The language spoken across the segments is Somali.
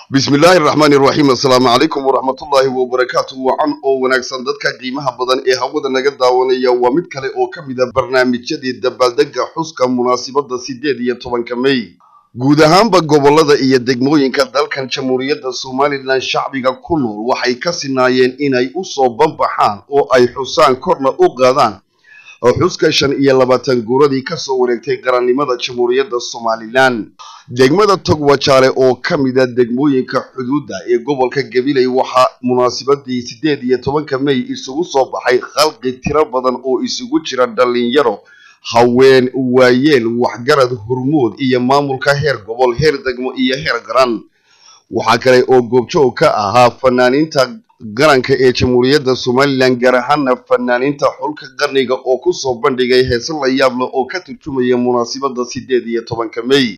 bismillaahi raxmaani raxiim assalaamu calaykum waraxmatullaahi wabarakaatu wacan oo wanaagsan dadka qiimaha badan ee hawada naga daawanaya waa mid kale oo ka mid a barnaamijyadii dabaaldega xuska munaasibadda sideed iyo tobanka mey guud ahaanba gobolada iyo degmooyinka dalkan jamhuuriyadda somalilan shacbiga ku nool waxay ka sinaayeen inay u soo banbaxaan oo ay xusaan korna u qaadaan xuska shan iyo labaatan guuradii kasoo wareegtay qarannimada jamhuuriyadda somalilan degmada togwajaale oo ka mid a degmooyinka xuduudda ee gobolka gabiley waxaa munaasibadii sideed iyo tobanka mey isugu soo baxay khalqi tiro badan oo isugu jira dhalinyaro haween waayeel waxgarad hormood iyo maamulka heer gobol heer degmo iyo heer garan waxaa kale oo goobjoog ka ahaa fanaaniinta qaranka ee jamhuuriyadda somalilan gaar ahaana fanaaniinta xulka qarniga oo kusoo bandhigay heese la yaab leh oo ka turjumaya munaasibadda sideed iyo tobanka mey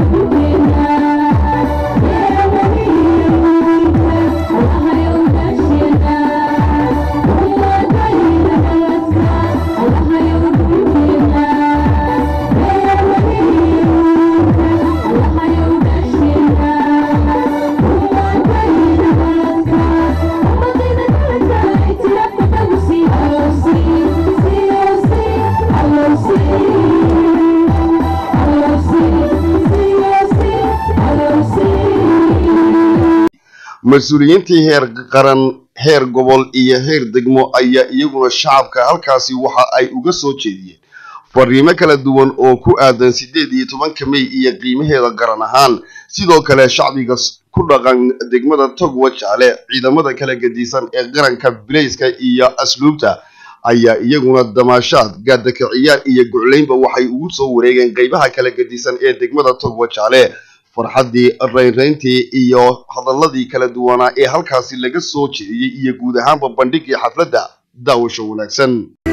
mas-uuliyiintii heer qaran heer gobol iyo heer degmo ayaa iyaguna shacabka halkaasi waxa ay uga soo jeediyeen fariimo kala duwan oo ku aadan sideed iyo tobanka mey iyo qiimaheeda qaran ahaan sidoo kale shacbiga ku dhaqan degmada togwajaale ciidamada kala gedisan ee qaranka bilayska iyo asluubta ayaa iyaguna damaashaad gaadaka ciyaar iyo guclaynba waxay ugu soo wareegeen qeybaha kala gedisan ee degmada togwajaale farxaddii raynrayntii iyo hadaladii kala duwanaa ee halkaasi laga soo jeediyey iyo guud ahaanba bandhigii xafladda daawasho wanaagsan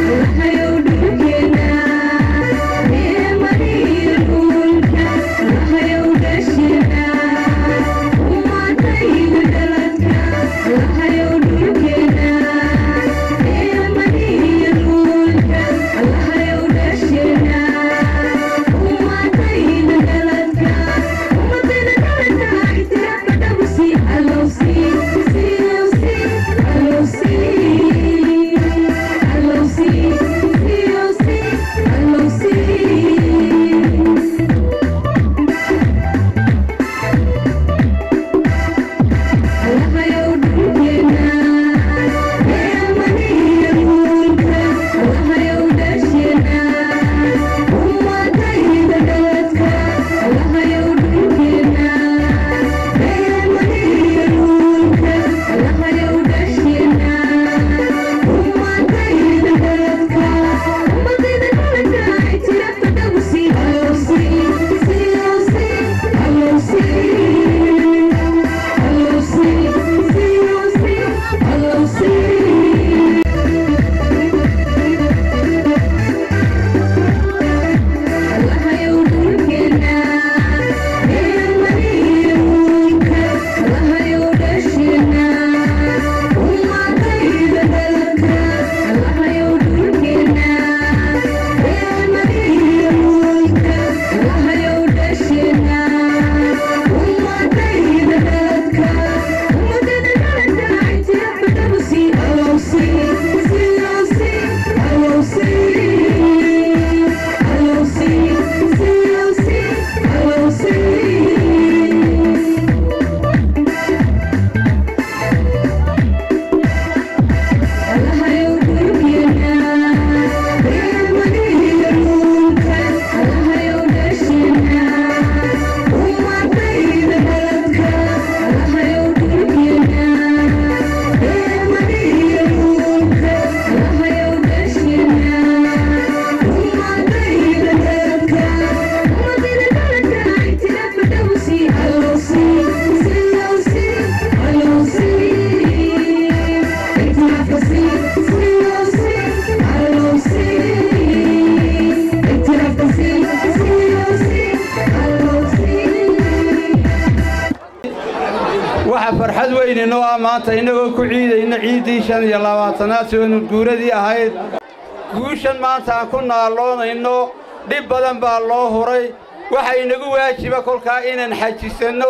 waxa farxad weynino ah maanta innagoo ku ciidayna ciiddii shan iyo labaatanaad soonu guuradii ahayd guushan maanta aan ku naalloonayno dhib badan baa loo huray waxa inagu waajiba kolkaa inaan xajisanno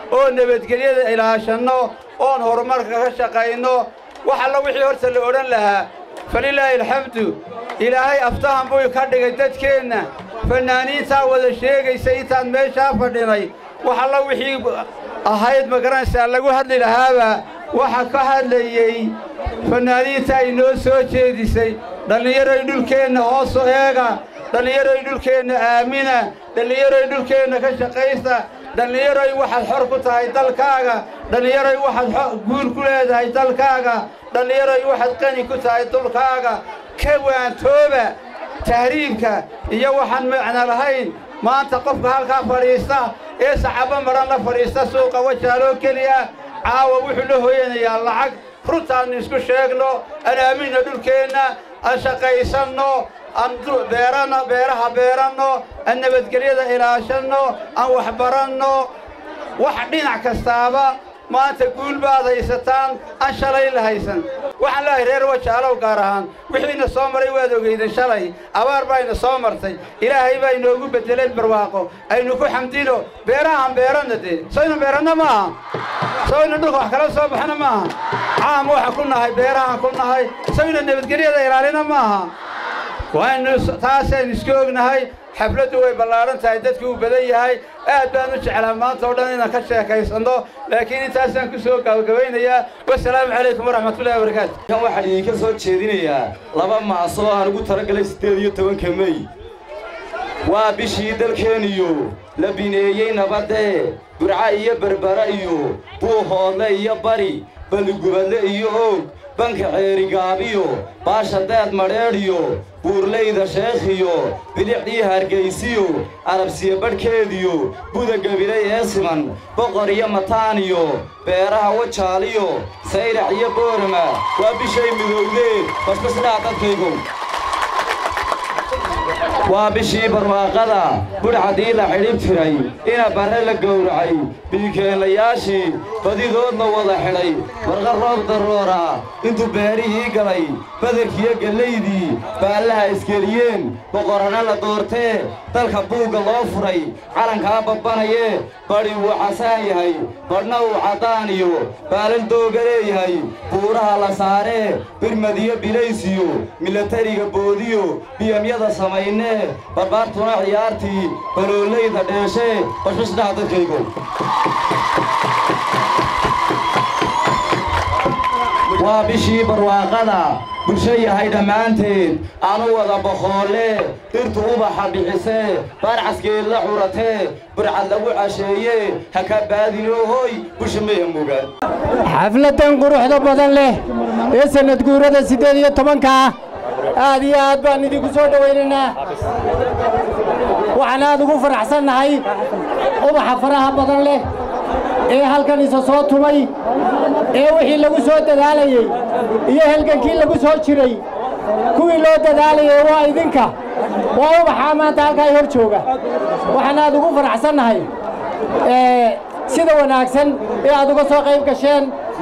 oo nabadgelyada ilaashanno oon horumarka ka shaqayno wax alla wixii horta la odhan lahaa falilaahi alxamdu ilaahay aftahan buu ka dhigay dadkeenna fannaaniintaa wada sheegaysa intaan meeshaa fadhinay wax alla wixii ahayd magaranaysaa lagu hadli lahaaba waxa ka hadlayey fannaaniinta inoo soo jeedisay dhallinyaroy dhulkeenna hoosu eega dhallinyaroy dhulkeenna aamina dhallinyaroy dhulkeenna ka shaqaysta dhallinyaroy waxaad xor ku tahay dalkaaga dhallinyaroy waxaad guur ku leedahay dalkaaga dhallinyaroy waxaad qani ku tahay dulkaaga ka waantooba tahriibka iyo waxaan macna lahayn maanta qofka halkaa fadhiista ee saxaabo madhan la fadhiista suuqa wajaaloo keliya caawa wuxuu la hooyanayaa lacag runtaannu isku sheegno aan aaminna dhulkeenna aan shaqaysanno aan beeranno beeraha beeranno aan nabadgelyada ilaashanno aan waxbaranno wax dhinac kastaaba maanta guul baad haysataan aan shalay la haysan waxaan leehay reer wajaalow gaar ahaan wixiina soo maray waad ogeyden shalay abaar bayna soo martay ilaahay baa inoogu beddeleen barwaaqo aynu ku xamdino beerahaan beeranna dee soynu beeranna maaha soynu dhulka wax kala soo baxna maaha caam waxaan ku nahay beerahaan ku nahay soynu nabadgelyada ilaalina maaha waaynu taasaynu isku ognahay xafladdu way ballaadhan tahay dadku uu badan yahay aad baan u jeclaa maanta oo dhan inaan ka sheekaysanno laakiin intaasaan ku soo gabagabaynayaa wasalaamu calaykum waraxmatullahi wabarakaatu kan waxaan idinka soo jeedinayaa laba maasoo aan ugu talagalay siddeed iyo tobanka mey waa bishii dalkeenniyo la bineeyey nabadee burca iyo berbera iyo buuhoodle iyo bari balligubadle iyo oog banka ceerigaabiyo baasha deed madheedhiyo buurlayda sheekhiyo bidixdii hargaysiyo arabsiya badhkeediyo buda gabilay ee siman boqor iyo mataaniyo beeraha wajaaliyo sayrax iyo boorama waa bishay midowdee basbasdhaa dadkaygow waa bishii barwaaqada budhcadii la xidhib tiray ina barre la gowracay biikeenlayaashii badidoodna wada xidhay warqa roob darroora intuu beerihii galay badarkiyo gallaydii baallaha isgeliyeen boqorrana la doortee dalka buugga loo furay calankaa babbanayee badhi wuu casaan yahay badhna uu caddaan iyo baalal dooga leeyahay buuraha la saaree birmadiyo bilaysiyo milatariga boodiyo biyamyada samaynee barbaartuna ciyaartii baloolayda dheeshee bashbashdhaha dadkaygo waa bishii barwaaqada bulsho yahay dhammaanteed aanu wada boqoolle dhirtu ubaxa bixisee baarcaskeed la curatee burcad lagu casheeyee ha ka baadinoo hooy busha maya mogaan xafladdan quruxda badan leh ee sannad guurada siddeed iyo tobanka ah aad iyo aad baan idinku soo dhowaynaynaa waxaan aad ugu faraxsannahay ubaxa faraha badan leh ee halkan isa soo tumay ee wixii lagu soo dadaalayey iyo halgankii lagu soo jiray kuwii loo dadaalayey waa idinka waa ubaxaa maanta halkaa hor jooga waxaan aad ugu faraxsannahay sida wanaagsan ee aad uga soo qayb gasheen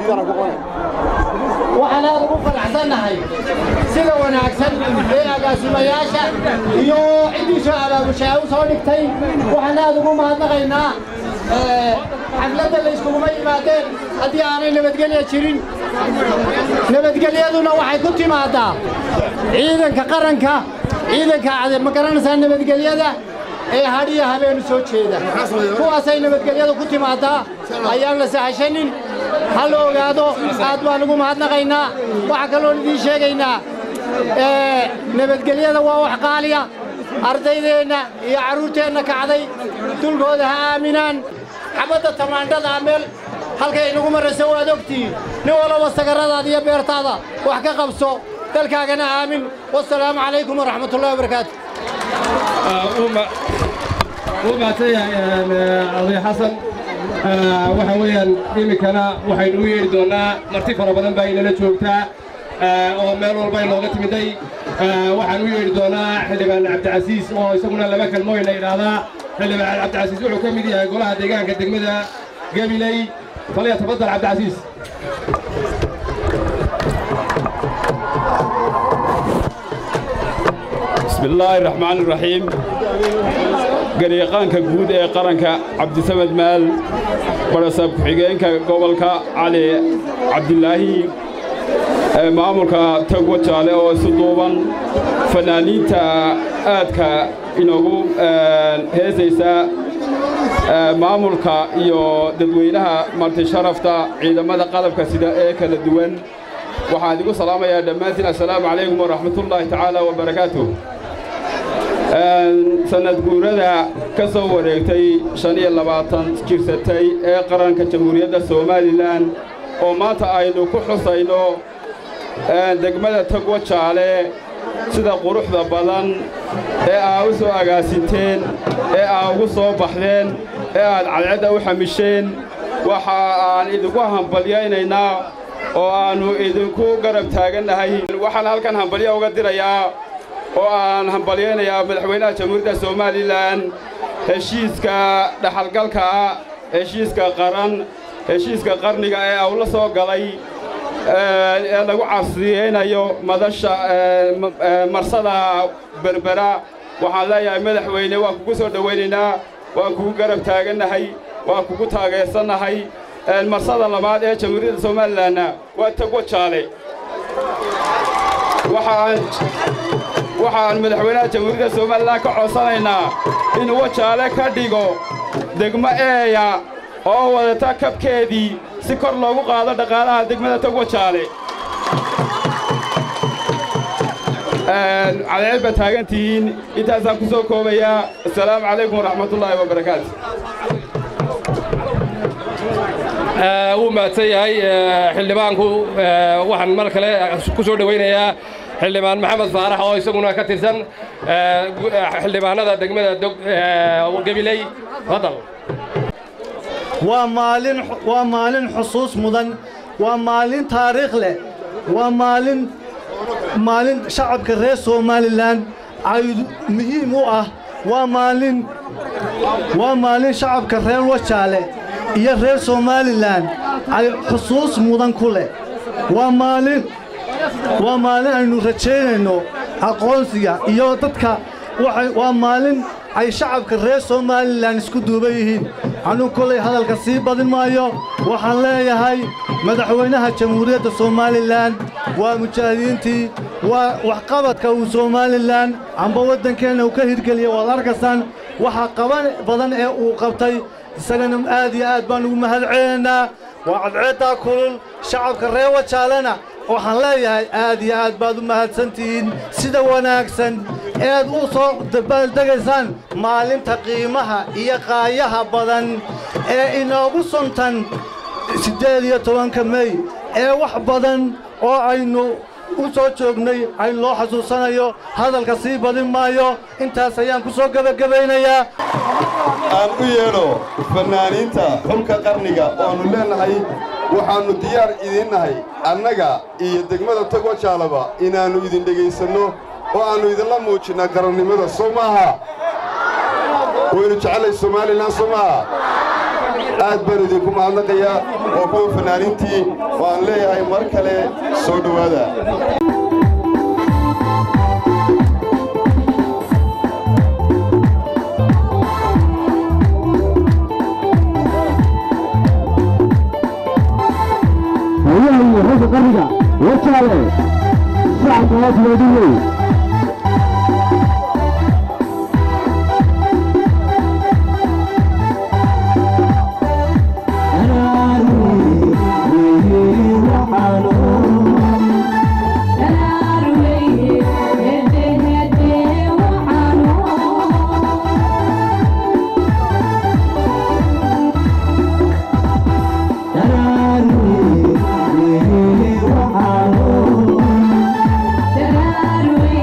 waxaan aad ugu faraxsannahay sida wanaagsan ee agaasimayaasha iyo ciddii soo abaabushaa u soo dhigtay waxaan aad ugu mahadnaqaynaa xafladda la iskuguma yimaadeen haddii aanay nabadgelya jirin nabadgelyaduna waxay ku timaaddaa ciidanka qaranka ciidanka ma garanaysaa nabadgelyada ee hadhiya habeenu soo jeeda kuwaasay nabadgelyadu ku timaaddaa ayaan la sahashanin ha la ogaado aad baan ugu mahadnaqaynaa waxaa kaloon idiin sheegaynaa nabadgelyada waa wax qaaliya ardaydeenna iyo carruurteenna kacday dulkooda ha aaminaan xabadda tamaandhada meel halkay inagu marayso waad ogtihiin nin walaba sagarradaada iyo beertaada wax ka qabso dalkaagana aamin wasalaamu calaykum waraxmatullahi wabarakaatu wuu mahadsan yahay oday xasan waxa weeyaan iminkana waxaynu u yeedhi doonnaa marti fara badan baa inala joogtaa oo meel walba inooga timiday waxaan u yeedhi doonnaa xildhibaan cabdicasiis oo isaguna laba kelmooyna idhaahdaa xildhibaan cabdicasiis wuxuu ka mid yahay golaha deegaanka degmada gabiley faliya tafadal cabdicasiis bismi illaahi raxmaan iraxiim garyaqaanka guud ee qaranka cabdisamed maal barasaab ku-xigeenka gobolka cali cabdilaahi maamulka togwa jaale oo isu duuban fanaaniinta aadka inoogu heesaysa maamulka iyo dadweynaha martisharafta ciidamada qalabka sida ee kala duwan waxaan idigu salaamayaa dhammaantiin assalaamu calaykum waraxmatullaahi tacaala wabarakaatuh sannad guurada ka soo wareegtay shan iyo labaatan jirsatay ee qaranka jamhuuriyadda somalilan oo maanta aynu ku xusayno degmada togwa jaale sida quruxda badan ee aa u soo agaasinteen ee aa ugu soo baxdeen ee aad cadcedda u xamisheen waxa aan idinku hambalyaynaynaa oo aannu idinku garab taagannahay waxaan halkan hambalyo uga dirayaa oo aan hambalyaynayaa madaxweynaha jamhuuriyadda somalilan heshiiska dhaxalgalka ah heshiiska qaran heshiiska qarniga ee uu la soo galay ee lagu casriyeynayo madasha marsada berbera waxaan leeyahay madaxweyne waan kugu soo dhowaynaynaa waan kugu garab taagannahay waan kugu taageersannahay marsada labaad ee jamhuuriyadda somalilanna waa tagwa jaale waxaan madaxweynaha jamhuuriyadda somalilan ka codsanaynaa inuu wajaale ka dhigo degmo eeya oo wadata kabkeedii si kor loogu qaado dhaqaalaha degmada togwa jaale cadceed baad taagan tihiin intaasaan ku soo koobayaa assalaamu calaykum waraxmatullaahi wabarakaatu wuu mahadsan yahay xildhibaanku waxaan mar kale ku soo dhowaynayaa xildhibaan maxamed faarax oo isaguna ka tirsan xildhibaanada degmada gabiley fadal waa maalin waa maalin xusuus mudan waa maalin taariikh leh waa maalin maalin shacabka reer somalilan ay muhiim u ah waa maalin waa maalin shacabka reer wajaale iyo reer somalilan ay xusuus mudan ku leh waa maalin waa maalin aynu rajaynayno aqoonsiga iyo dadka waa maalin ay shacabka reer somalilan isku duuban yihiin anuu kolay hadalka sii badin maayo waxaan leeyahay madaxweynaha jamhuuriyadda somalilan waa mujaahidiintii waa waxqabadka uu somalilan amba waddankeenna uu ka hirgeliya waad arkaysaan waxa qaban badan ee uu qabtay isagana aad iyo aad baan ugu mahad celinaynaa waa cadceeddaa kulul shacabka reer wajaalena waxaan leeyahay aad iyo aad baad u mahadsantihiin sida wanaagsan eed u soo dabaaldegaysaan maalinta qiimaha iyo qaayaha badan ee inoogu suntan siddeed iyo tobanka mey ee wax badan oo aynu u soo joognay ay loo xasuusanayo hadalka sii badin maayo intaas ayaan ku soo gebagabaynayaa aan u yeedho fannaaniinta xulka qarniga oannu leennahay waxaannu diyaar idiin nahay annaga iyo degmada togwa jaalaba inaannu idin dhegaysanno oo aannu idinla muujinnaa qarannimada soo maaha waynu jecellay somalilan soo maaha aad baan idinku mahadnaqayaa oo kuwa fannaaniintii waan leeyahay mar kale soo dhowaada hayahayo ragga qarriga wajaale shacabka hoos loodiyey Daraaru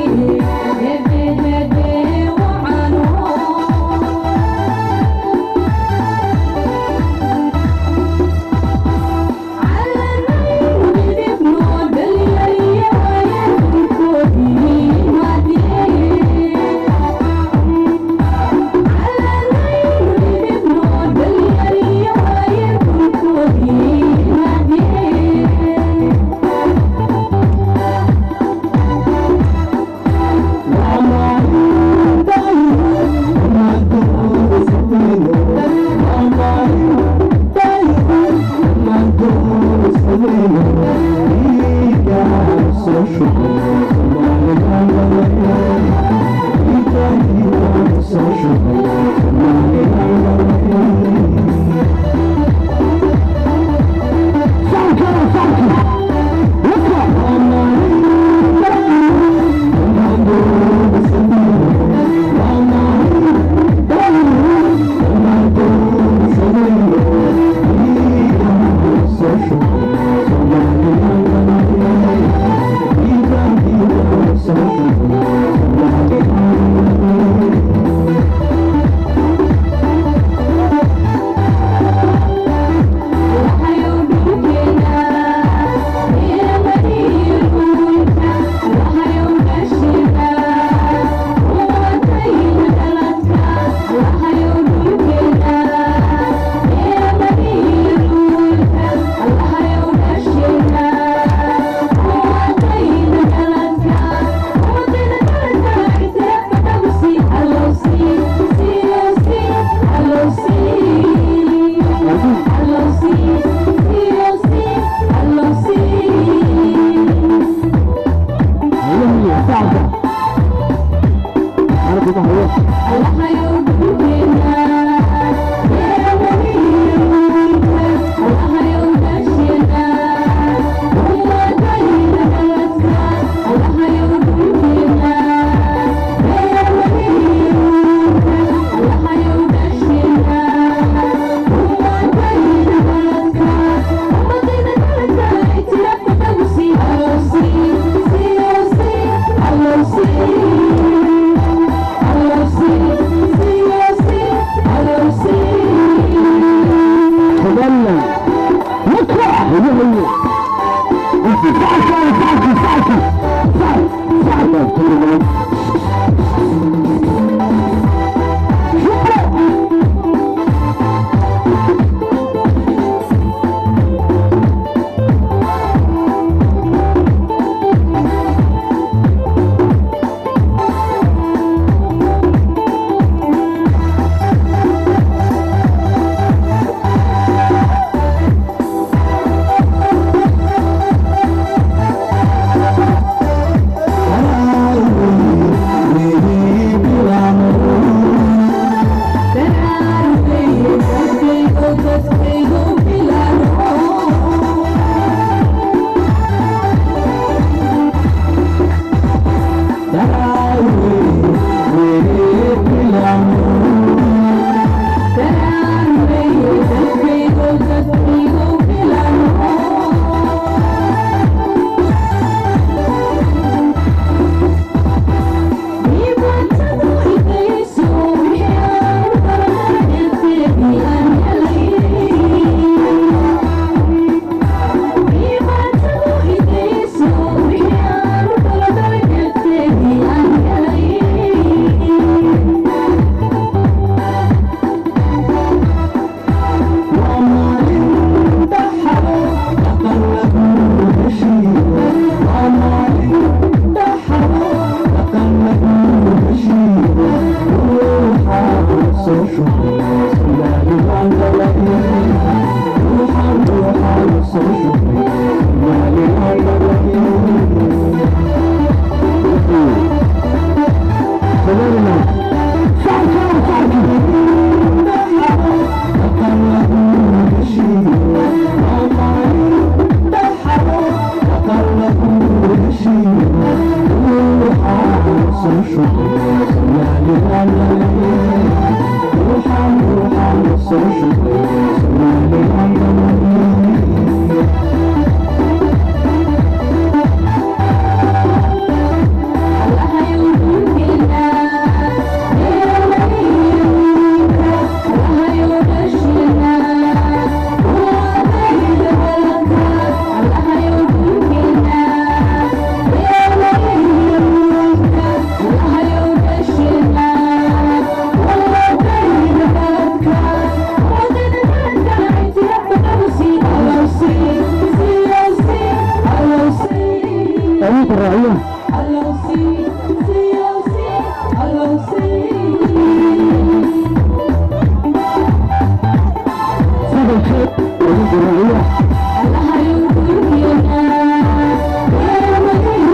Thank you.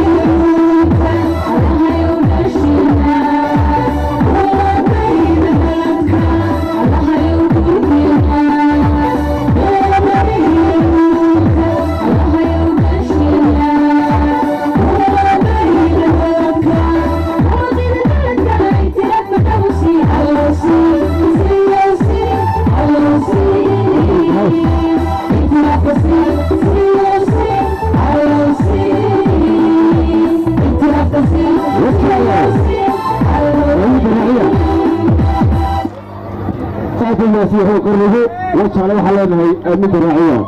sidaas yahay qarnigu wajaale waxaa leenahay midda raaciya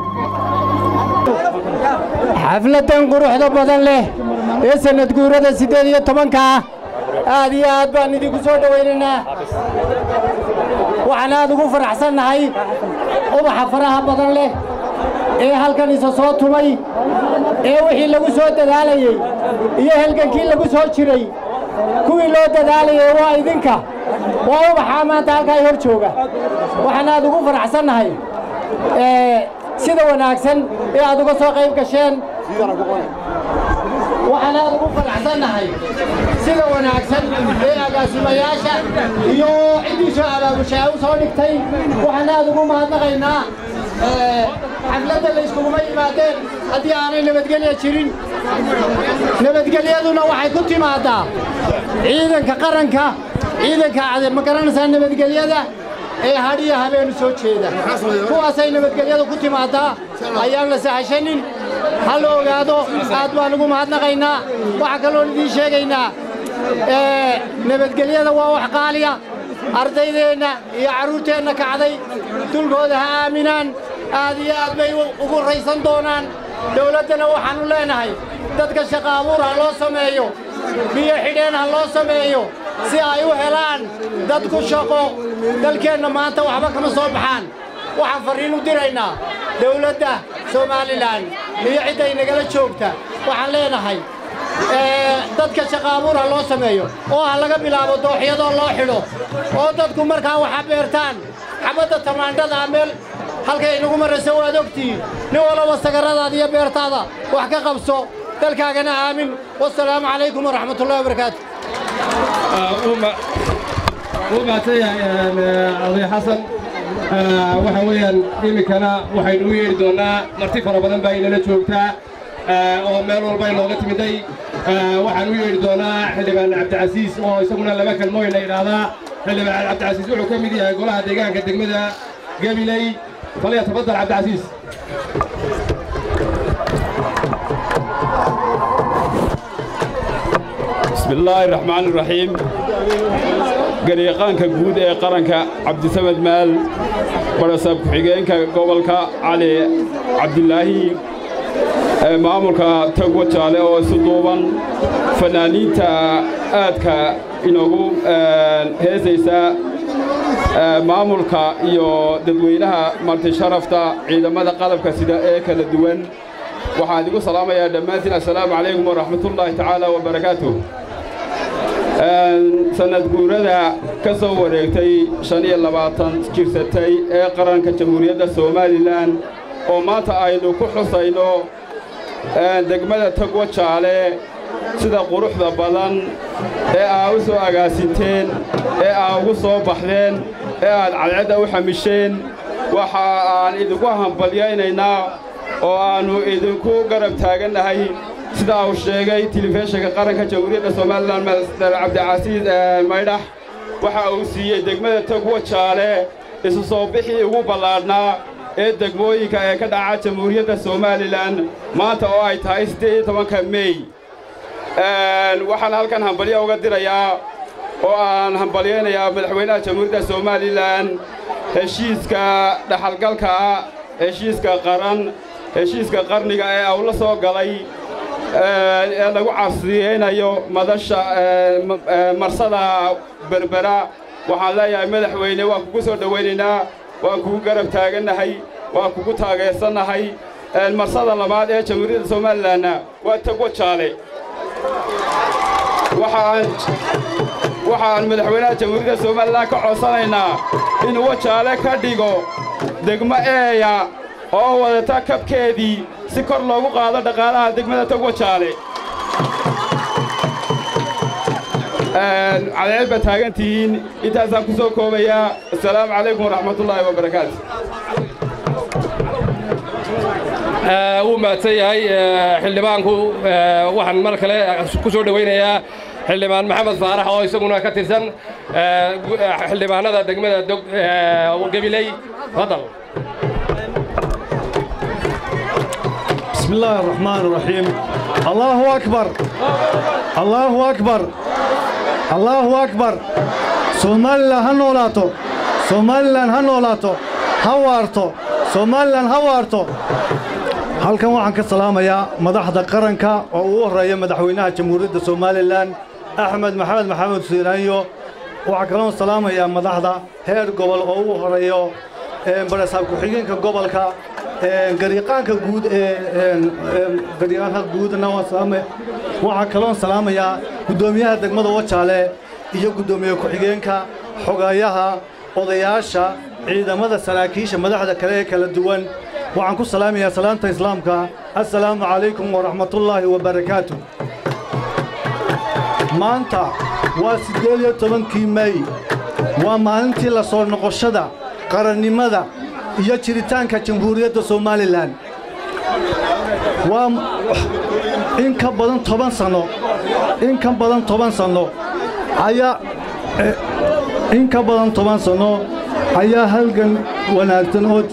xafladdan quruxda badan leh ee sannad guurada siddeed iyo tobanka ah aad iyo aad baan idinku soo dhowaynaynaa waxaan aad ugu faraxsannahay ubaxa faraha badan leh ee halkan isa soo tumay ee wixii lagu soo dadaalayey iyo halgankii lagu soo jiray kuwii loo dadaalayey waa idinka waa ubaxaa maanta halkaa hor jooga waxaan aad ugu faraxsannahay sida wanaagsan ee aad uga soo qayb gasheen waxaan aad ugu faraxsannahay sida wanaagsan ee agaasimayaasha iyo ciddii soo abaabushay ay u soo dhigtay waxaan aad ugu mahadnaqaynaa xafladda la iskuguma yimaadeen haddii aanay nabadgelya jirin nabadgelyaduna waxay ku timaadaa ciidanka qaranka ciidanka ma garanaysaa nabadgelyada ee hadhiya habeenu soo jeeda kuwaasay nabadgelyadu ku timaadaa ayaan la sahashanin ha la ogaado aad baan ugu mahadnaqaynaa waxaa kaloon idiin sheegaynaa nabadgelyada waa wax qaaliya ardaydeenna iyo carruurteenna kacday dulkooda ha aaminaan aad iyo aad bay ugu raysan doonaan dawladdana waxaannu leenahay dadka shaqa abuur ha loo sameeyo biyo xidheen ha loo sameeyo si ay u helaan dadku shaqo dalkeenna maanta waxba kama soo baxaan waxaan farriin u diraynaa dawladda somalilan iyo cidday nagala joogta waxaan leenahay dadka shaqa abuur ha loo sameeyo oo ha laga bilaabo dooxyadoo loo xidho oo dadku markaa waxa beertaan xabadda tamaandhada meel halkay inagu maraysa waad ogtihiin nin walaba sagaradaada iyo beertaada wax ka qabso dalkaagana aamin wasalaamu calaykum waraxmatullahi wabarakaatu wuu mahadsan yahay oday xasan waxa weeyaan iminkana waxaynu u yeedhi doonnaa marti fara badan baa inala joogtaa oo meel walba inooga timiday waxaan u yeedhi doonnaa xildhibaan cabdicasiis oo isaguna laba kelmooyna idhaahdaa xildhibaan cabdicasiis wuxuu ka mid yahay golaha deegaanka degmada gabiley falyatafadal cabdicasiis بسم الله الرحمن الرحيم garyaqaanka guud ee qaranka cabdisamed maal barasab ku-xigeenka gobolka cali cabdilaahi maamulka tagwa jaale oo isu duuban fanaaniinta aadka inoogu heesaysa maamulka iyo dadweynaha martisharafta ciidamada qalabka sida ee kala duwan waxaan idigu salaamayaa dhammaantiin assalaamu calaykum waraxmatullaahi tacaala wabarakaatuh sannad guurada ka soo wareegtay shan iyo labaatan jirsatay ee qaranka jamhuuriyadda somalilan oo maanta aynu ku xusayno degmada tagwa jaale sida quruxda badan ee aa u soo agaasinteen ee aa ugu soo baxdeen ee aad cadcedda u xamisheen waxa aan idinku hambalyaynaynaa oo aannu idinku garab taagannahay sidaa uu sheegay tilifishinka qaranka jamhuuriyadda somalilan master cabdicasiis maydhax waxa uu siiyey degmada tagwa jaale isu soo bixii ugu ballaadhnaa ee degmooyinka ee ka dhaca jamhuuriyadda somalilan maanta oo ay tahay siddeed iyo tobanka mey waxaan halkan hambalyo uga dirayaa oo aan hambalyaynayaa madaxweynaha jamhuuriyadda somalilan heshiiska dhaxalgalka heshiiska qaran heshiiska qarniga ee uu la soo galay ee lagu casriyeynayo madasha marsada berbera waxaan leeyahay madaxweyne waan kugu soo dhowaynaynaa waan kugu garab taagannahay waan kugu taageersannahay marsada labaad ee jamhuuriyadda somalilanna waa tagwa jaale waxaan madaxweynaha jamhuuriyadda somalilan ka codsanaynaa inuu wajaale ka dhigo degmo eeya oo wadata kabkeedii si kor loogu qaado dhaqaalaha degmada tagwa jaale cadceed baad taagan tihiin intaasaan ku soo koobayaa assalaamu calaykum waraxmatullaahi wabarakaatu wuu mahadsan yahay xildhibaanku waxaan mar kale ku soo dhowaynayaa xildhibaan maxamed faarax oo isaguna ka tirsan xildhibaanada degmada gabiley fadal بسم الله الرحمن الرحيم الله أكبر الله أكبر الله أكبر سومالي هنولاتو somalilan ha noolaato ha waarto somalilan ha waarto halkan waxaan ka salaamayaa madaxda qaranka oo ugu horreeya madaxweynaha jamhuuriyadda somalilan axmed maxamed maxamed siiraanyo waxaa kaloon salaamayaa madaxda heer gobol oo ugu horeeyo barasaab ku-xigeenka gobolka gariiqaanka guud ee gariiqaanka guudna waan salaamay waxaa kaloon salaamayaa guddoomiyaha degmada wajaale iyo guddoomiye ku-xigeenka xogayaha odayaasha ciidamada saraakiisha madaxda kale ee kala duwan waxaan ku salaamayaa salaanta islaamka assalaamu calaykum waraxmatullaahi wabarakaatu maanta waa siddeed iyo tobankii mey waa maalintii la soo noqoshada qarannimada iyo jiritaanka jamhuuriyadda somalilan waa in ka badan toban sanno in ka badan toban sanno ayaa in ka badan toban sanno ayaa halgan wanaagsan oo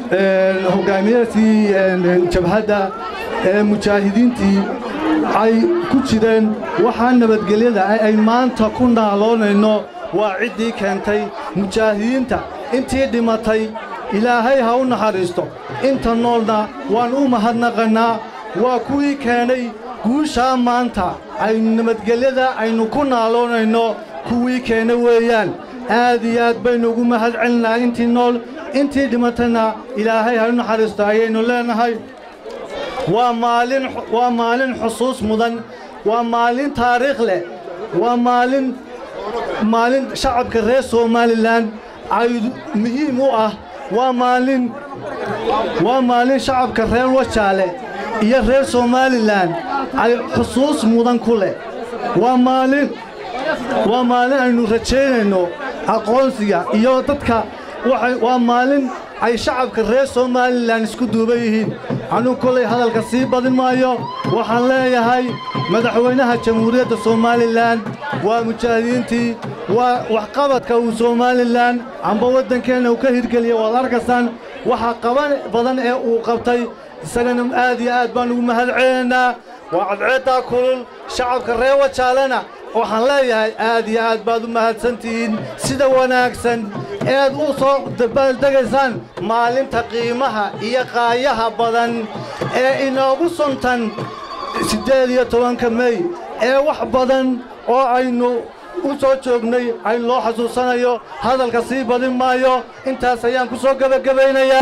hoggaamiyadii jabhadda ee mujaahidiintii ay ku jireen waxaa nabadgelyada ay maanta ku naaloonayno waa ciddii keentay mujaahidiinta intii dhimatay ilaahay ha u naxariisto inta noolna waan u mahadnaqannaa waa kuwii keenay guushaa maanta aynu nabadgelyada aynu ku naaloonayno kuwii keena weeyaan aad iyo aad baynu ugu mahad celinaa intii nool intii dhimatayna ilaahay ha u naxariisto ayaynu leenahay waa maalin waa maalin xusuus mudan waa maalin taariikh leh waa maalin maalin shacabka reer somalilan ay muhiim u ah waa maalin waa maalin shacabka reer wajaale iyo reer somalilan ay xusuus mudan ku leh waa maalin waa maalin aynu rajaynayno aqoonsiga iyo dadka waa maalin ay shacabka reer somalilan isku duuban yihiin anuu kolay hadalka sii badin maayo waxaan leeyahay madaxweynaha jamhuuriyadda somalilan waa mujaahidiintii waa waxqabadka uu somalilan amba waddankeenna uu ka hirgeliya waad arkaysaan waxa qaban badan ee uu qabtay isagana aad iyo aad baan ugu mahad celinaynaa waa cadceeddaa kulul shacabka reer wajaalena waxaan leeyahay aad iyo aad baad u mahadsantihiin sida wanaagsan eed u soo dabaaldegaysaan maalinta qiimaha iyo qaayaha badan ee inoogu suntan siddeed iyo tobanka mey ee wax badan oo aynu u soo joognay ay loo xasuusanayo hadalka sii badin maayo intaas ayaan ku soo gebagabaynayaa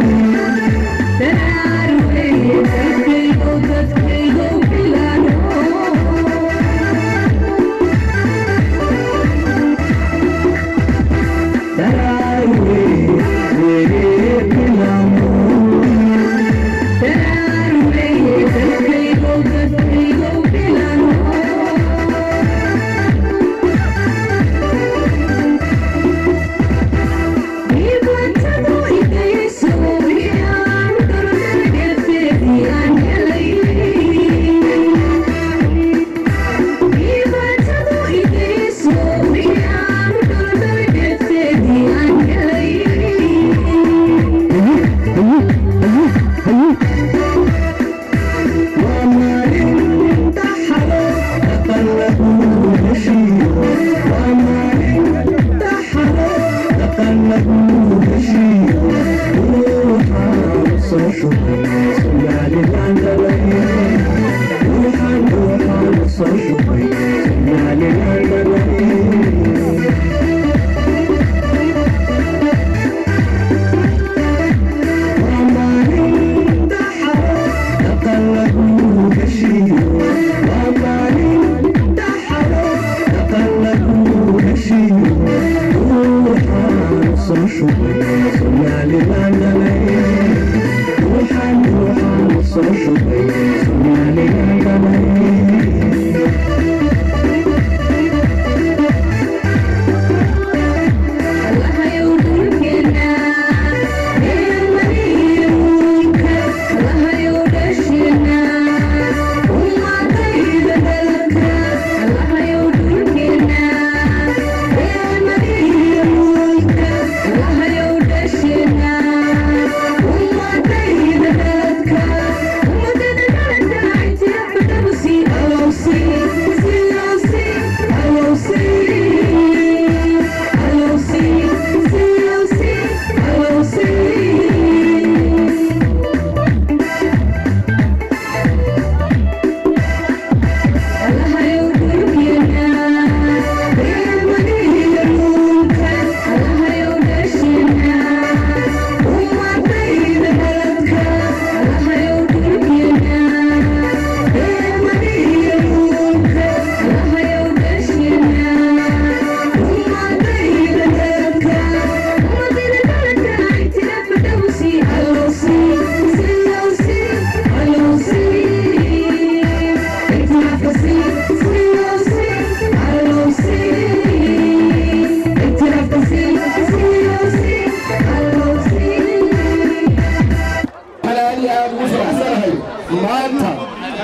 Thank you.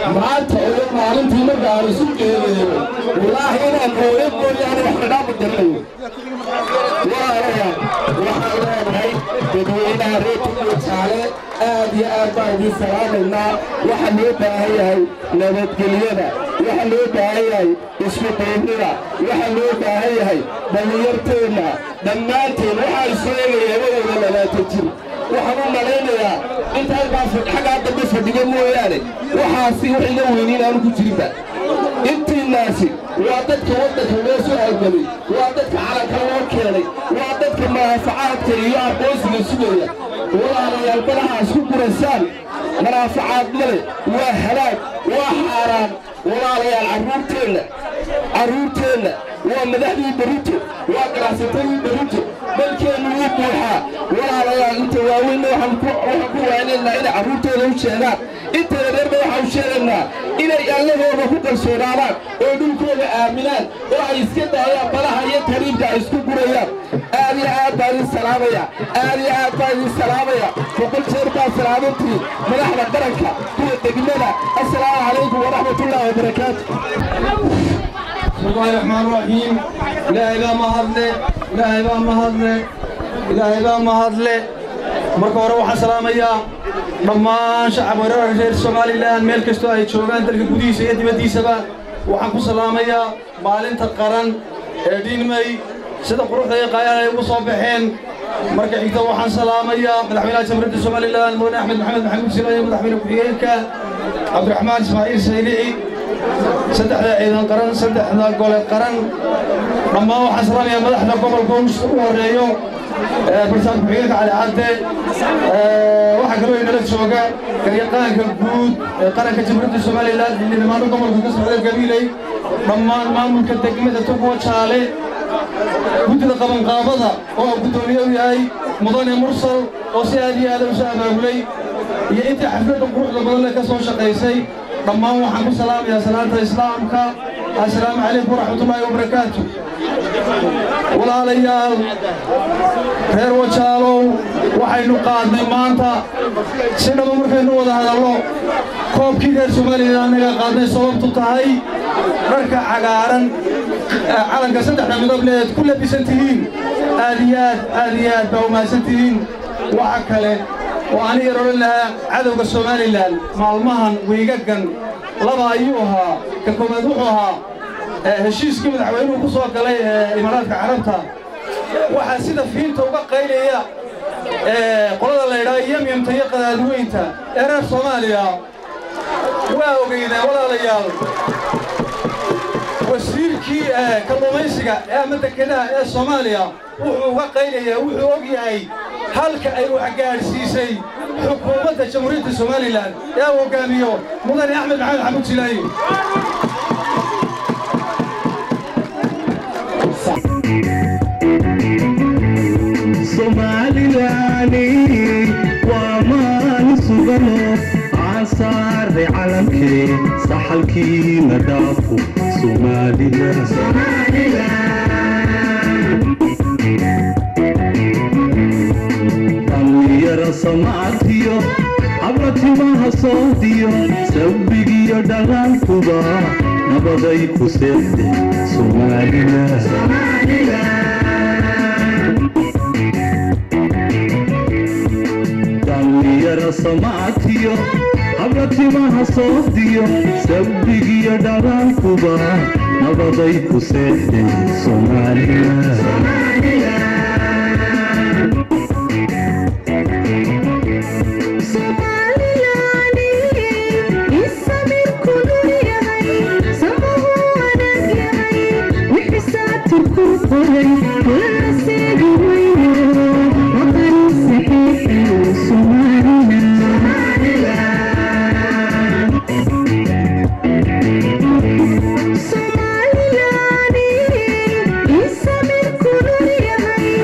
maanta iyo maalintii marka aan isu geedeeyo wallaahi inaan hooyo mooyaane wax dhadhaama garanayo walaalayaal waxaan leenahay dadweynaha reer tugujaale aad iyo aad baan idiin salaamaynaa waxaa loo baahan yahay nabadgelyada waxaa loo baahan yahay isku duubnida waxaa loo baahan yahay dhallinyarteenna dhammaanteen waxaa isu eegaya labadooda labaatan jir waxaan u malaynayaa inta halkaas xaggaa dambe fadhiga mooyaane waxaasi wax iga weyniin aanu ku jirinba intiinaasi waa dadka waddanka loo soo halgamay waa dadka calanka loo keenay waa dadka manaafacaadka iyo aqoonsiga sugaya walaalayaal balaha isku guraysaan manaafacaad male waa halaag waa xaaraan walaalayaal carruurteenna carruurteenna waa madaxdii berrito waa ganacsatadii berrito dalkeennu wuu buuxaa walaalayaal inta waaweynna waxaan ku waaynaynaa inay carruurtooda u sheegaan inta yareerna waxaan u sheegaynaa inay allahooda ku kalsoonaadaan oo dhulkooda aaminaan oo ay iska daayaan balaha iyo tariibka ay isku gurayaan aad iyo aad baan idin salaamaya aad iyo aad baan idin salaamaya boqol jeer baa salaamantii madaxda qaranka kuwa degmada assalaamu calaykum waraxmatullaahi wabarakaatu بسم الله الرحمن الرحيم إلهي بقى ما هضلي إلهي بقى ما هضلي إلهي بقى ما هضلي marka hore waxaan salaamayaa dhammaan shacab weerarka reer somalilan meel kastoo ay joogaan dalka gudihiisa iyo dibaddiisaba waxaan ku salaamayaa maalinta qaran ee dhiinmay sida quruxda iyo qaayaha ay ugu soo baxeen marka xigta waxaan salaamayaa madaxweynaha jamhuuriyadda somalilan mudane axmed maxamed maxamuud sila iyo madaxweyne ku-xigeenka cabdiraxmaan ismaaciil saylici saddexda ciidan qaran saddexda gole qaran dhammaan waxaan salaamayaa madaxda gobolka u horeeyo barsaab ku-xigeenka cali cadde waxaa kaloo inala jooga garyaqaanka guud ee qaranka jamhuuriyadda somalilan xildhibaano gobolka ka socda gabiiley dhammaan maamulka degmada tugwa jaale guddida qabanqaabada oo guddoomiye u yahay mudane mursal oo si aad iyo aada u soo abaabulay iyo intii xafladda quruxda badan leh ka soo shaqaysay dhammaan waxaan ku salaamayaa salaanta islaamka assalaamu calaykum waraxmatullaahi wabarakaatu walaalayaal reer wajaalow waxaynu qaadnay maanta si dhaba markaynu wada hadallo koobkii reer somalilan annaga qaadnay sababtu tahay dharka cagaaran calanka saddexda midooble eed ku labisan tihiin aad iyo aad aad iyo aad baa umahadsan tihiin waxa kale oo aniga odhan lahaa cadowga somalilan maalmahan wiigagan laba ayuu ahaa ka koowaad wuxuu ahaa heshiiskii madaxweynuhu ku soo galay ee imaaraadka carabta waxaa sida fiinta uga qaylaya qolada la yidhaha yamyamta iyo qadaadweynta ee reer soomaaliya waa ogeydeen walaalayaal wasiirkii kalluumaysiga ee ama dekedaha ee soomaaliya wuxuu uga qaylayaa wuxuu og yahay halka ay wax gaadhsiisay xukuumadda jamhuuriyadda somalilan ee uu hoggaamiyo mudane axmed maxamed xamuud jilaayi soomaalilani waa maalin sugano caansaare calankee saxalkiina dhaafo dhallinyara samaatiyo habratimaha soodiyo sabbigiyo dhaqankuba nabaday ku seexde dhallinyara samaatiyo habratimaha soodiyo sabbigiyo dhaqankuba nabaday ku seexde Somaliland, is a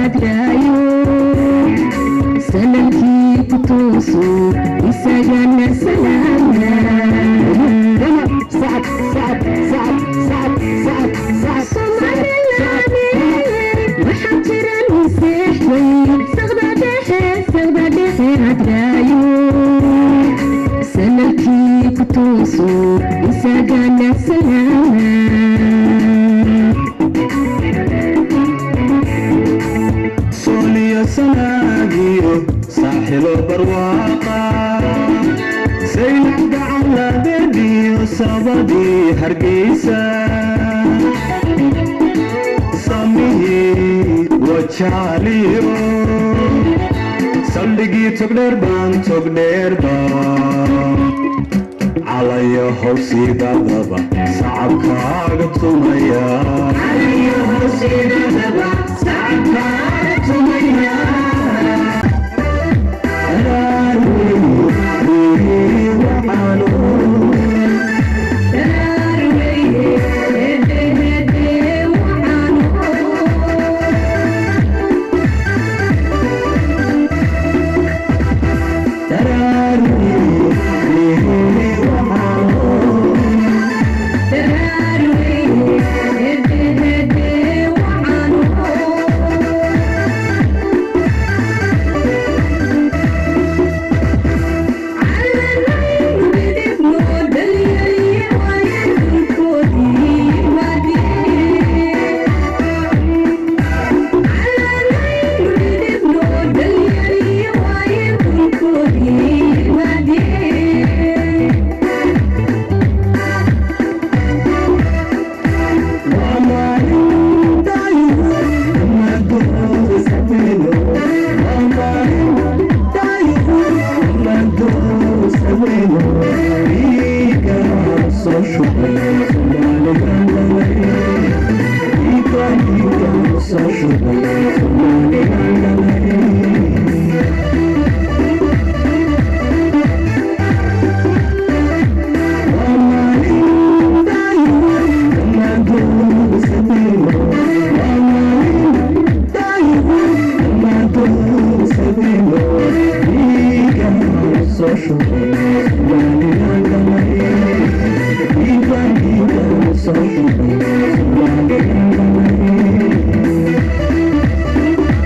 hadraayo sanadkii ku tooso isagana salaama waxaa jiran seexday saqda dhexe saqda dhexe hadraayo sanadkii ku tooso isagana salaama sooliyo sanaagiyo saaxilo barwaaqa saynac gacanladeediyo sabadii hargeysa samihii wajaaliyo saldhigii togdheer baan togdheer baan calayo howsiidadaba sacabkaaga tumaya Social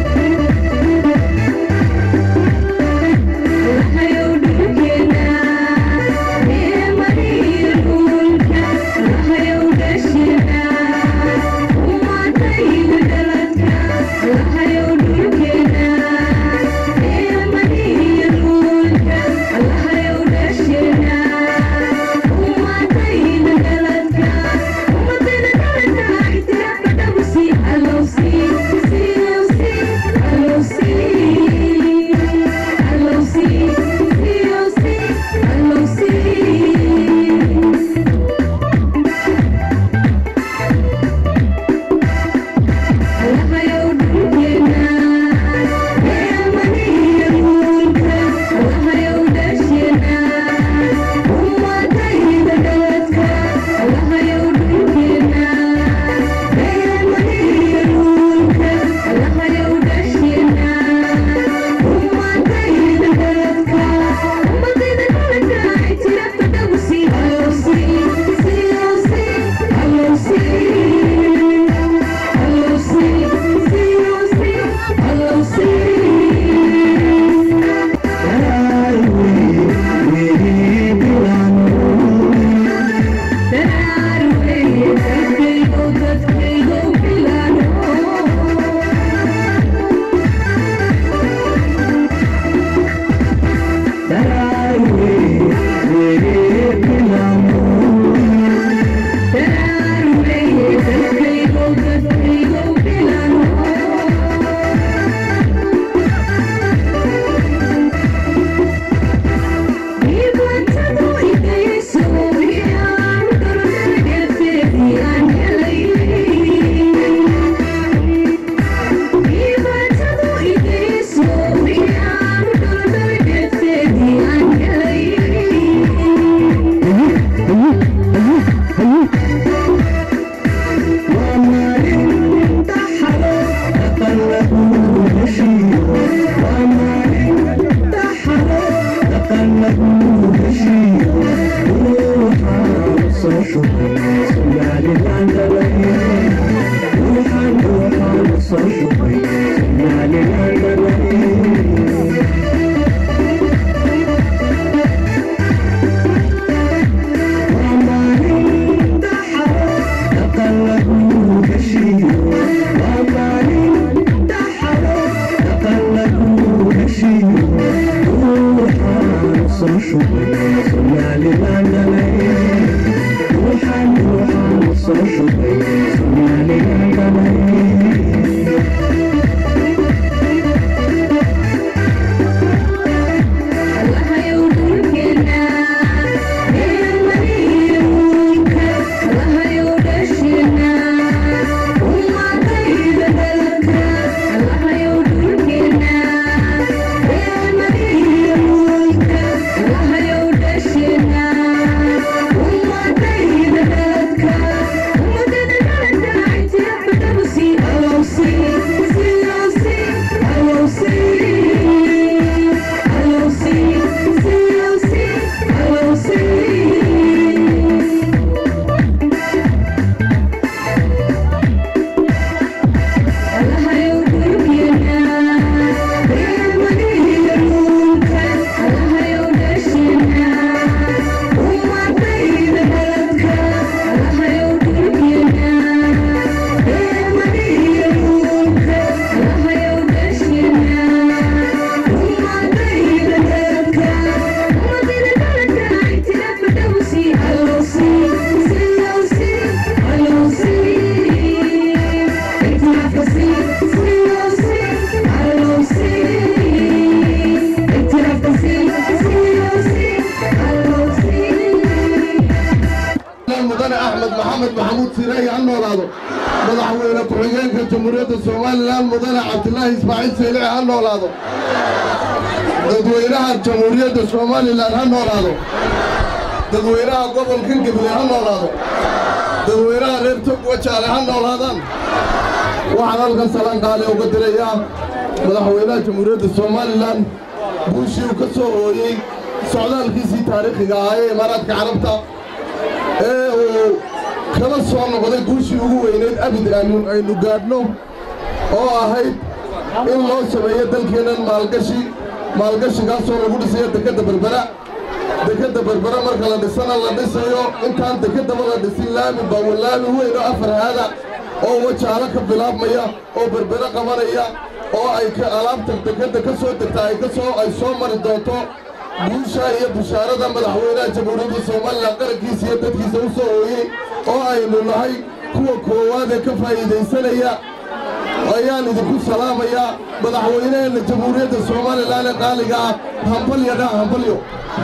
maxamuud siiraayi ha noolaado madaxweyne ku-xigeenka jamhuuriyadda somalilan mudane cabdilaahi ismaaciil saylici ha noolaado dadweynaha jamhuuriyadda somalilan ha noolaado dadweynaha gobolkan gabiley ha noolaado dadweynaha reer togwajaale ha noolaadaan waxaan halkan salaan qaali uga dirayaa madaxweynaha jamhuuriyadda somalilan guushii uu ka soo hooyey socdaalkiisii taariikhiga ahaa ee imaaraadka carabta ee uu kala soo noqday guushii ugu weynayd abid aanu aynu gaadhno oo ahayd in loo sameeyo dalkeennan maalgashi maalgashigaasoo lagu dhisayo dekedda berbera dekedda berbera marka la dhisana la dhisayo intaan dekeddaba la dhisin laami baa laami weyn oo afar haada oo wajaalo ka bilaabmaya oo berbere qabanaya oo ay ka alaabta dekedda ka soo degta ay ka soo ay soo mari doonto guusha iyo bishaarada madaxweynaha jamhuuriyadda somalilan qarankiisa iyo dadkiisa u soo hooyey oo aynu nahay kuwa koowaad ee ka faa'iidaysanaya ayaan idinku salaamayaa madaxweynaheenna jamhuuriyadda somalilan ee qaaliga ah hambalyo dha hambalyo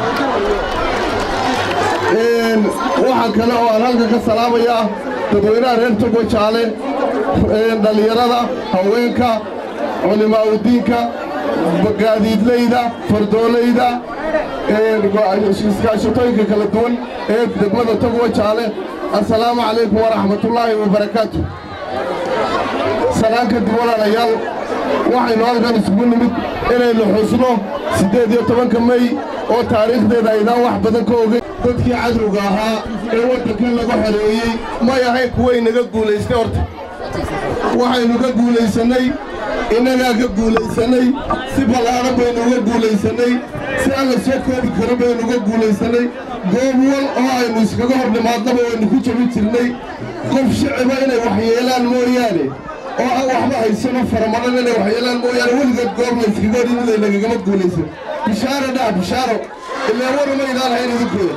waxaa kale oo aan halka ka salaamayaa dadweynaha reer togo jaale dhallinyarada haweenka culimaa'udiinka gaadiidleyda fardoolayda iskaashatooyinka kala duwan ee degmada togo jaale assalaamu calaykum waraxmatullaahi wabarakaatu salaan kadib walaalayaal waxaynu halkan isugu nimid inaynu xusno siddeed iyo tobanka mey oo taariikhdeeda aydaan wax badan ka ogeyn dadkii cadowga ahaa ee waddankan lagu xoreeyey may ahayn kuway naga guulaystay horta waxaynu ka guulaysannay innagaa ka guulaysannay si ballaadhan baynu uga guulaysannay si aan la soo koobi karo baynu uga guulaysannay goob wal oo aynu iskaga hor nimaadnaba waynu ku jabi jirnay qof shiciba inay waxyeelaan mooyaane oo aan waxba haysano faramadhan inay waxyeelaan mooyaane weligeed goob la iskaga hor yimid ay nagagama guulaysan bishaaro dhac bishaaro ilaa warumaydaan hayn idinkooda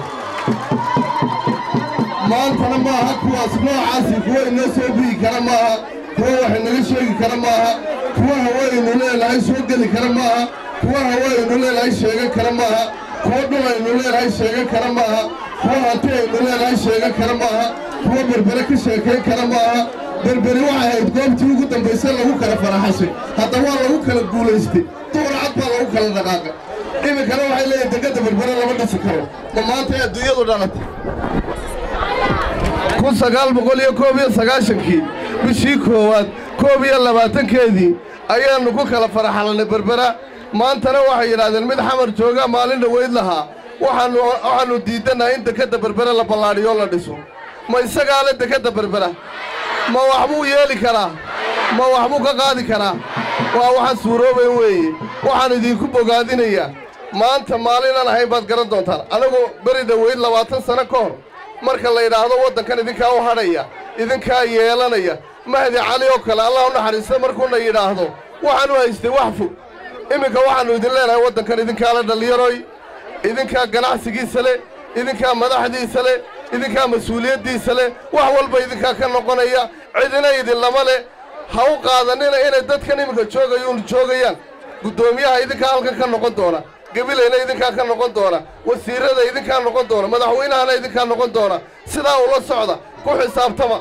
maantana maaha kuwaas noocaasi kuwa inoo soo biyi kara maaha kuwa wax inaga sheegi kara maaha kuwa hawaynu leenahay soo geli kara maaha kuwa hawaynu leenahay sheegan kara maaha kuwa dhul aynu leenahay sheegan kara maaha kuwa hanti aynu leenahay sheegan kara maaha kuwa berbere ka sheekayn kara maaha berberi waxay ahayd goobtii ugu dambaysa lagu kala faraxashay hadda waa lagu kala guulaystay duurcad baa lagu kala dhaqaaqay iminkana waxay leeyihin degadda berbere lama dhisi karo ma maanta ee adduunyadu dhalatay kun sagaal boqol iyo koob iyo sagaashankii bishii koowaad koob iyo labaatankeedii ayaannu ku kala faraxalnay berbera maantana waxay yidhaahdeen mid xamar jooga maalin dhaweyd lahaa waxaannu waxaannu diidannahay in dekedda berbere la ballaadhiyo la dhiso ma isagaa le dekedda berbera ma waxbuu yeeli karaa ma waxbuu ka qaadi karaa waa waxaan suuroobayn weeye waxaan idinku bogaadinayaa maanta maalinaan ahayn baad garan doontaan anagoo beri dhaweyd labaatan sanno ka hor marka la yidhaahdo waddankan idinkaa u hadhaya idinkaa yeelanaya mahdi cali oo kale allah u naxariista markuuna yidhaahdo waxaanu haystay wax fog iminka waxaannu idin leenahay waddankan idinkaa la dhallinyaroy idinkaa ganacsigiisa leh idinkaa madaxdiisa leh idinkaa mas-uuliyaddiisa leh wax walba idinkaa ka noqonaya cidina idinlama leh ha u qaadanina inay dadkan iminka joogayuun joogayaan guddoomiyaha idinkaa halkan ka noqon doona gabilayna idinkaa ka noqon doona wasiirrada idinkaa noqon doona madaxweynahana idinkaa noqon doona sidaa ula socda ku xisaabtama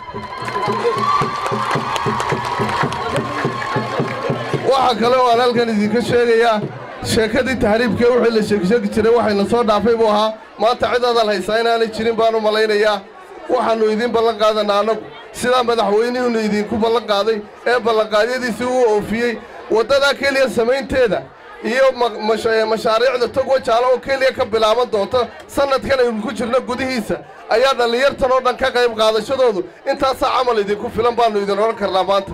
waxaa kale oo aan halkan idinka sheegayaa sheekadii tahriibkee wixii la sheegsheegi jiray waxayna soo dhaafay buu ahaa maanta cid adal haysaa inaanay jirin baan u malaynayaa waxaannu idiin ballan qaadanaa annagu sidaa madaxweynuhunu idinku ballan qaaday ee ballanqaadyadiisii uu oofiyey waddadaa keliya samaynteeda iyo mashaariicda togwa jaalo oo keliya ka bilaaban doonta sannadkan aynu ku jirno gudihiisa ayaa dhallinyartan oo dhan ka qayb qaadashadoodu intaasaa camal idinku filan baannu idin odhan karnaa maanta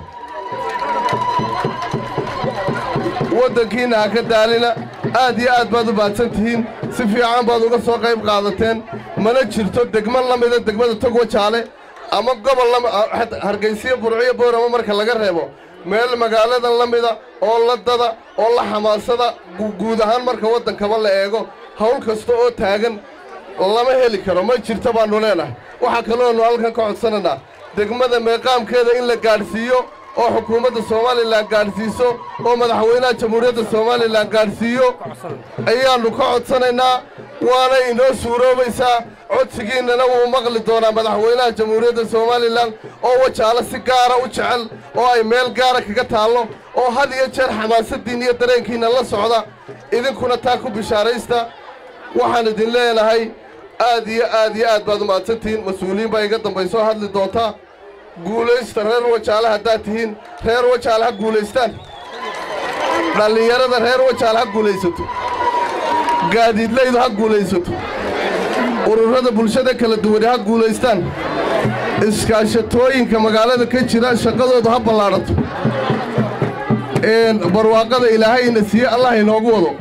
waddankiinna ha ka daalina aad iyo aad baad u baadsan tihiin si fiican baad uga soo qayb qaadateen mana jirto degmo la mida degmada togwa jaale ama gobol hargaysiyo burciyo boorama marka laga reebo meel magaaladan la mida oo la dada oo la xamaasada guud ahaan marka waddankaba la eego hawl kasta oo taagan lama heli karo ma jirto baannu leenahay waxaa kalooannu halkan ka codsanaynaa degmada meeqaamkeeda in la gaadhsiiyo oo xukuumadda somalilan gaadhsiiso oo madaxweynaha jamhuuriyadda somalilan gaadhsiiyo ayaannu ka codsanaynaa waana inoo suuroobaysaa codsigiinnana wuu maqli doonaa madaxweynaha jamhuuriyadda somalilan oo wajaalo si gaara u jecel oo ay meel gaara kaga taallo oo had iyo jeer xamaasaddiin iyo dareenkiinna la socda idinkuna taa ku bishaaraysta waxaan idin leenahay aad iyo aad iyo aad baad umahadsantihiin mas-uuliyiin baa iga dambaysoo hadli doontaa guulaysta reer wajaale haddaad tihiin reer wajaale ha guulaystaan dhallinyarada reer wajaale ha guulaysato gaadiidlaydu ha guulaysato ururada bulshada kala duwani ha guulaystaan iskaashatooyinka magaalada ka jira shaqadoodu ha ballaadhato barwaaqada ilaahayna siiye allah inoogu wado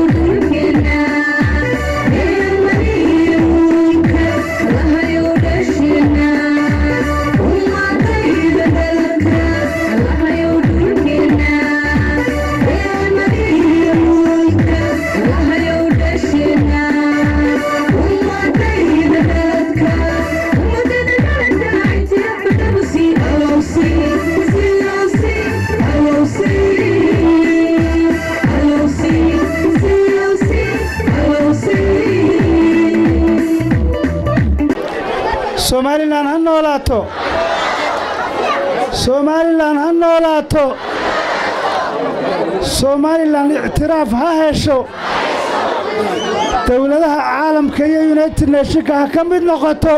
somalilan ha noolaato somalilan ha noolaato somalilan ictiraaf ha hesho dowladaha caalamka iyo united neshonka ha ka mid noqoto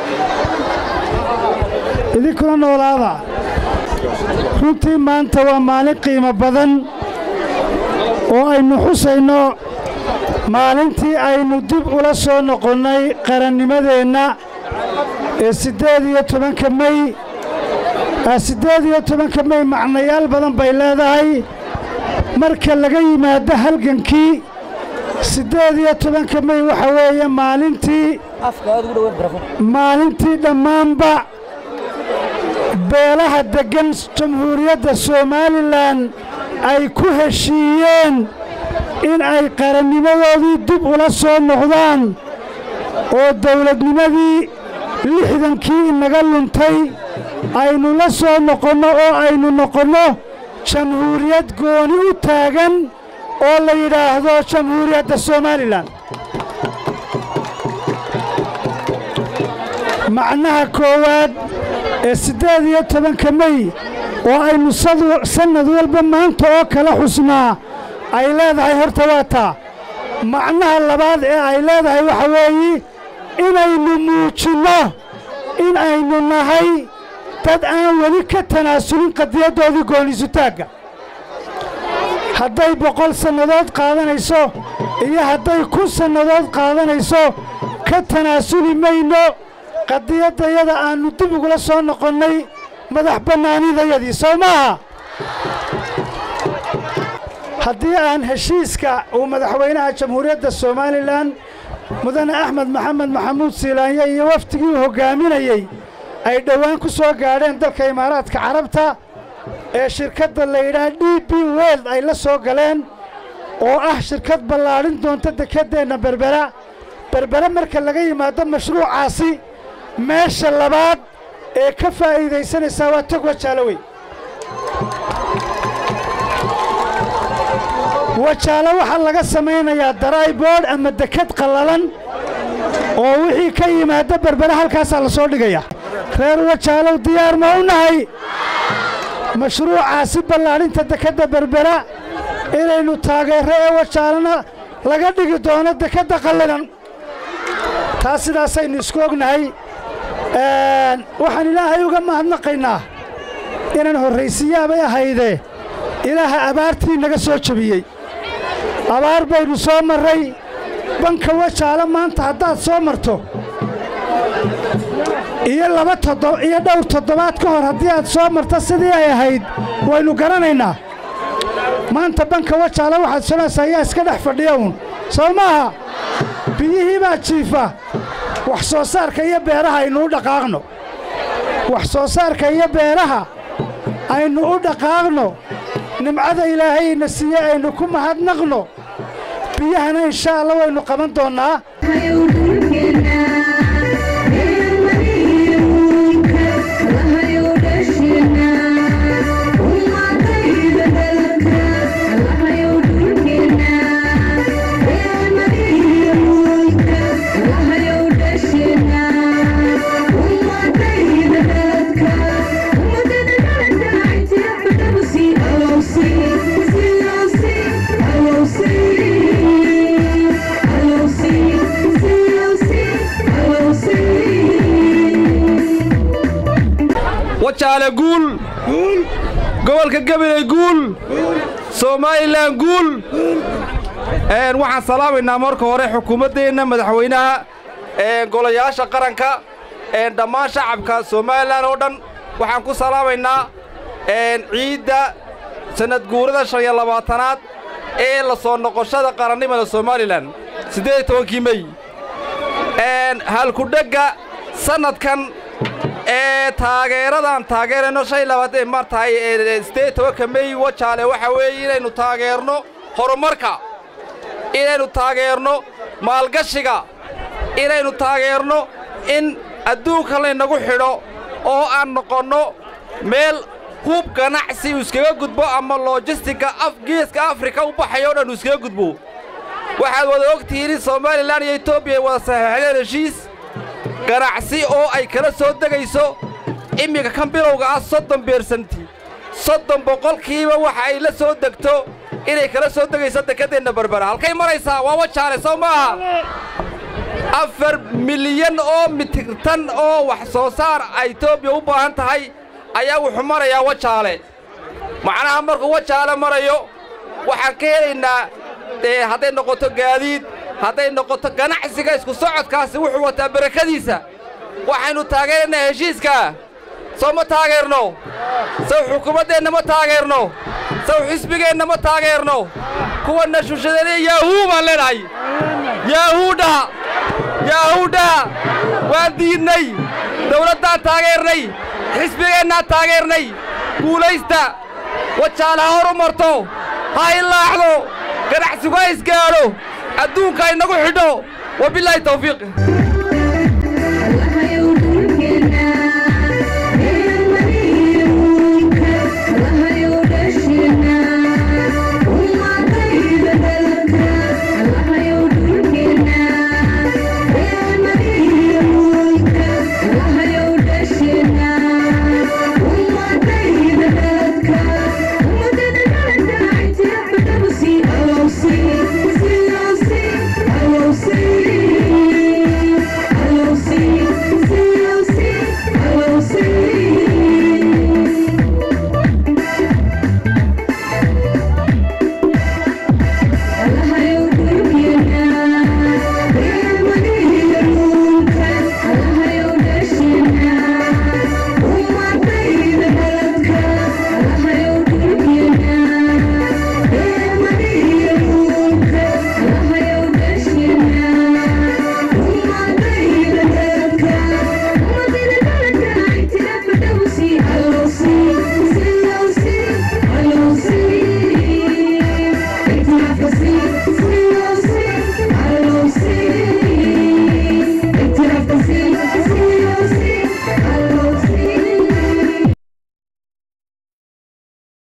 idinkuna noolaada runtii maanta waa maalin qiimo badan oo aynu xusayno maalintii aynu dib ula soo noqonnay qarannimadeenna ee siddeed iyo tobanka mey siddeed iyo tobanka mey macnayaal badan bay leedahay marka laga yimaado halgankii siddeed iyo tobanka mey waxa weeye maalintii maalintii dhammaanba beelaha deggan jamhuuriyadda somalilan ay ku heshiiyeen in ay qarannimadoodii dib ula soo noqdaan oo dawladnimadii lixdankii inaga luntay aynu la soo noqonno oo aynu noqonno jamhuuriyad gooni u taagan oo la yidhaahdo jamhuuriyadda somalilan macnaha koowaad ee siddeed iyo tobanka mey oo aynu sannad walba maanta oo kala xusnaa ay leedahay horta waa taa macnaha labaad ee ay leedahay waxa weeye inaynu muujinno in aynu nahay dad aan weli ka tanaasulin qadiyaddoodii gooniisutaagga hadday boqol sannadood qaadanayso iyo hadday kun sannadood qaadanayso ka tanaasuli mayno qadiyaddayada aannu dib ugula soo noqonnay madax bannaanidayadii soo maaha haddii aan heshiiska uu madaxweynaha jamhuuriyadda somalilan mudane axmed maxamed maxamuud siilaanye iyo wafdigii uu hoggaaminayey ay dhowaan ku soo gaadheen dalka imaaraadka carabta ee shirkadda la yidhaah d b weld ay la soo galeen oo ah shirkad ballaadhin doonta dekeddeenna berbera berbere marka laga yimaado mashruucaasi meesha labaad ee ka faa'iidaysanaysaa waa tog wajaalowey wajaalo waxaa laga samaynayaa darayboodh ama dekad qallalan oo wixii ka yimaadda berbere halkaasaa la soo dhigaya reer wajaalow diyaar ma u nahay mashruucaasi ballaadhinta dekedda berbera inaynu taageerro ee wajaalona laga dhigi doono dekedda qallalan taas sidaasaynu isku ognahay waxaan ilaahay uga mahadnaqaynaa inaan horraysiyaabay ahaydee ilaaha abaartii naga soo jebiyey abaar baynu soo marray banka wajaalo maanta haddaad soo marto iyo laba toddo iyo dhowr toddobaad ka hor haddii aad soo marto sidii ay ahayd waynu garanaynaa maanta banka wajaalo waxaad sonaysaa yaa iska dhex fadhiya uun soo maaha biyihii baa jiifa wax soo saarka iyo beeraha aynu u dhaqaaqno wax soo saarka iyo beeraha aynu u dhaqaaqno nimcada ilaahayna siiye aynu ku mahadnaqno biyahana inshaa alla waynu qaban doonnaa wajaale guul gobolka gabiley guul somalilan guul waxaan salaamaynaa marka hore xukuumaddeenna madaxweynaha golayaasha qaranka dhammaan shacabka somalilan oo dhan waxaan ku salaamaynaa ciidda sannad guurada shan iyo labaatanaad ee la soo noqoshada qarannimada somalilan siddeed iyo tobankii mey halkudhegga sannadkan ee taageeradan taageerayno shan iyo labaatan mar tahay siddeed iyo tobanka mey wajaale waxaa weeye inaynu taageerno horumarka inaynu taageerno maalgashiga inaynu taageerno in adduunka laynagu xidho oo aan noqonno meel hub ganacsi uu iskaga gudbo ama lojistika geeska afrika u baxayo o dhan uu iskaga gudbo waxaad wada og tihiin in somalilan iyo etoobiya ay wada saxeexdeen heshiis ganacsi oo ay kala soo degayso iminka kan bilowga ah soddon beersanti soddon boqolkiiba waxa ay la soo degto inay kala soo degayso dekeddeenna berbera halkay maraysaa waa wajaale sow maaha afar milyan oo mitirtan oo wax soo saar ay etoobiya u baahan tahay ayaa wuxuu marayaa wajaale macnaha markuu wajaale marayo waxaan ka helaynaa hadday noqoto gaadiid hadday noqoto ganacsiga isku socodkaasi wuxuu wataa barakadiisa waxaynu taageeraynaa heshiiskaa sow ma taageerno saw xukuumaddeenna ma taageerno saw xisbigeenna ma taageerno kuwanna shushadeenaya yaahuu baan leenahay yaahuudha yahuudha waan diidnay dawladdaan taageernay xisbigeennaan taageernay guulaysta wajaale ha horu marto ha ilaacdo ganacsigu ha isgaadho adduunka ha inagu xidho wabilaahi tawfiiq See,